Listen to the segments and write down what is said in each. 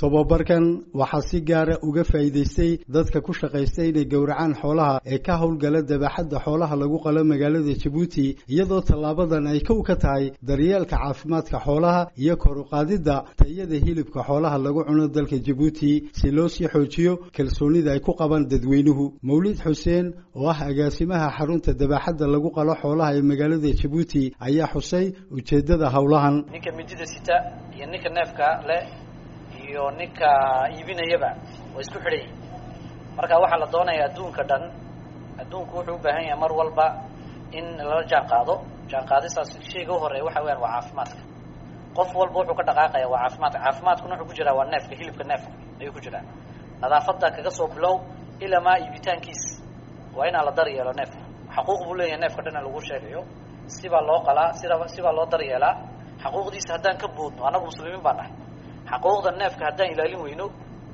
tobabarkan waxaa si gaara uga faa'iidaystay dadka ku shaqaystay inay gowracaan xoolaha ee ka howlgala dabaxadda xoolaha lagu qalo magaalada jabuuti iyadoo tallaabadan ay kow ka tahay daryeelka caafimaadka xoolaha iyo kor u qaadidda tayada hilibka xoolaha lagu cuno dalka jabuuti si loo sii xoojiyo kalsoonida ay ku qabaan dadweynuhu mawlid xuseen oo ah agaasimaha xarunta dabaxadda lagu qalo xoolaha ee magaalada jabuuti ayaa xusay ujeeddada howlahan ninka midida sita iyo ninka neefka le iyo ninka iibinayaba waa isku xidhan yihin marka waxaa la doonaya adduunka dhan adduunku wuxuu u baahan yahay mar walba in lala jaan qaado jaan qaadistaas shayga u horeeya waxa weyaan waa caafimaadka qof walba wuxuu ka dhaqaaqaya waa caafimaadka caafimaadkuna wuxuu ku jiraa waa neefka hilibka neefka ayuu ku jiraa nadaafadda kaga soo bilow ilaa maa iibitaankiis waa inaa la daryeelo neefka xaquuq buu leeyahay neefka dhan in lagu sheegayo sibaa loo qalaa sida sibaa loo daryeelaa xaquuqdiisa haddaan ka boodno annagu muslimiin baan nahay xaquuqda neefka haddaan ilaalin weyno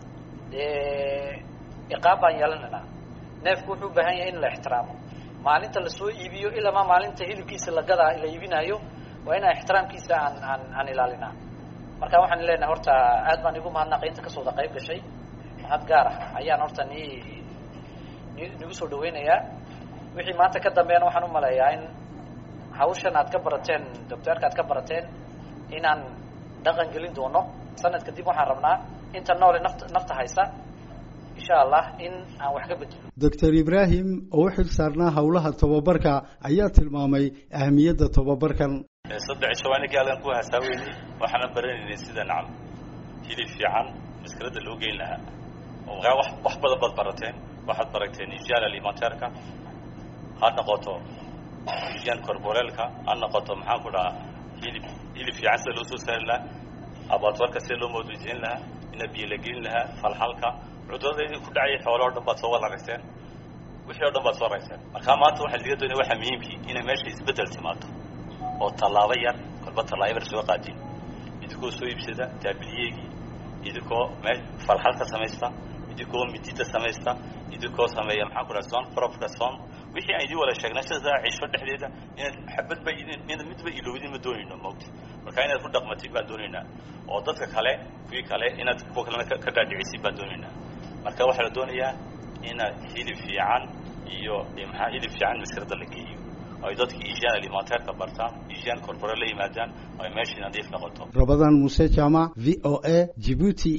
iqaab baan yeelanaynaa neefku wuxuu u baahan yahay in la ixtiraamo maalinta lasoo iibiyo ilaa maa maalinta hilibkiisa la gadaa la iibinaayo waa inaan ixtiraamkiisa aan aan aan ilaalinaa marka waxaan leenahay horta aad baan igu mahadnaqay inta kasoo wada qayb gashay mahad gaar ah ayaan horta ni ni nigu soo dhaweynayaa wixii maanta ka dambeeyana waxaan u maleeyaa in hawshan aad ka barateen docteerka aad ka barateen inaan dhaqan gelin doono sanad kadib waxaan rabnaa inta noole nafta nafta haysa insha allah in aan wax ka bedelo doctor ibraahim oo u xil saarnaa howlaha tobabarka ayaa tilmaamay ahamiyadda tobabarkan saddex shawaaninkii halkan ku hasaaweynay waxaana baranaynay sida nacam hilib fiican maskarada loo geyn lahaa oo wax wax badan baad barateen waxaad barateen isyaan alimenteerka ha noqoto isyaan corboreelka ha noqoto maxaan ku dhahaa hilib hilib fiican sida loo soo saari lahaa abaatwarka sida loo moodeysiin lahaa ina biyo la gelin lahaa falxalka cudurada ku dhacaya xoolo o dhan baad soo wararayseen wixii o dhan baad soo rayseen markaa maanta waxaa laga doonaya waxaa muhiimkii inay meesha isbeddel timaado oo tallaabo yar kolba tallaabo yar soo qaadin idinkoo soo iibsada taabiliyeegii idinkoo me falxalka samaysta idinkoo midida samaysta idinkoo sameeya maxaan ku dhaha son probka son wixii aan idin wada sheegnay sida cisho dhexdeeda inaad xabadba inaad midba ilowdin ma doonayno moogta marka inaad ku dhaqmatid baan doonaynaa oo dadka kale kuwii kale inaad kuwa kalena ka dhaadhicisid baan doonaynaa marka waxaa la doonayaa inaad hilib fiican iyo maxaa hilib fiican maskarada la geeyo ay dadka isyaan alimenteerka bartaan isyaan corpore la yimaadaan ay meeshii nadiif noqoto rabadaan muuse jaamac v o a jibuuti